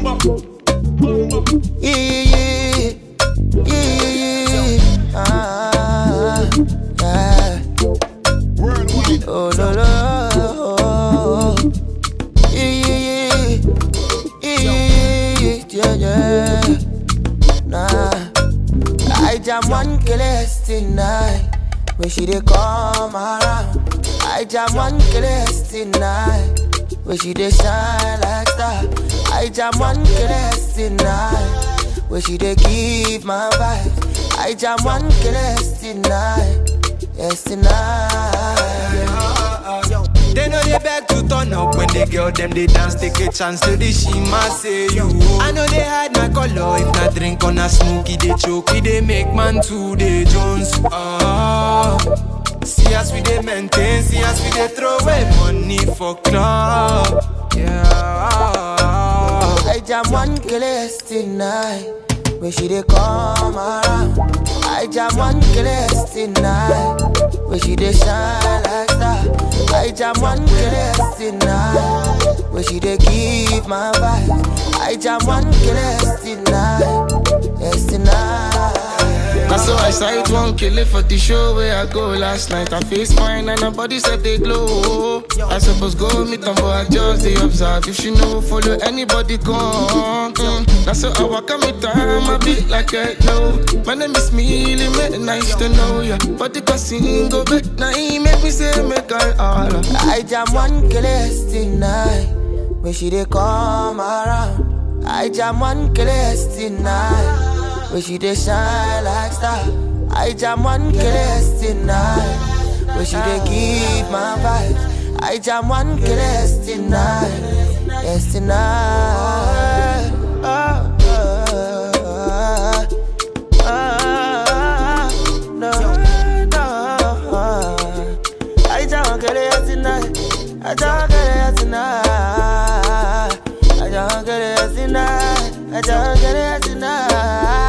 Yeah, yeah, yeah, yeah, yeah. Ah, yeah. Oh, no, no. Yeah, yeah, yeah, yeah, yeah, yeah, yeah. Nah, I jam one killers tonight. When she dey come around, I jam one killers tonight. When she dey shine like star, I jam one killers tonight. When she dey give my vibes, I jam one killers tonight. Yes tonight. They know they beg to turn up when they girl them they dance, take a chance to the shima say you. I know they hide my color, if not drink on a smoky, they choke, they make man to the Jones. Ah, see us we they maintain, see us we they throw away money for club. Yeah. I jam one killers tonight. When she dey come around, I jam one killers tonight. When she dey shine like star, I jam one killers tonight. When she dey give my vibes, I jam one killers tonight. Yes tonight. That's so I sight one kill it for the show where I go last night. I face fine and her body said they glow. I suppose go meet them, but I just they observe. If she know, follow anybody come. Mm. That's so I walk on me time, I beat like I know. My name is Millie, make nice to know ya. But the casino go back, now he make me say make I holler. I jam one killers tonight. When she dey come around, I jam one killers tonight. When she dey shine like star, I jam one killers tonight. When she dey give my vibes, I jam one killers tonight. Yes tonight. Oh, oh, oh, oh, oh, no, no. I just want to get it tonight. I just want to get it tonight. I just want to get it tonight. I just want to get it tonight.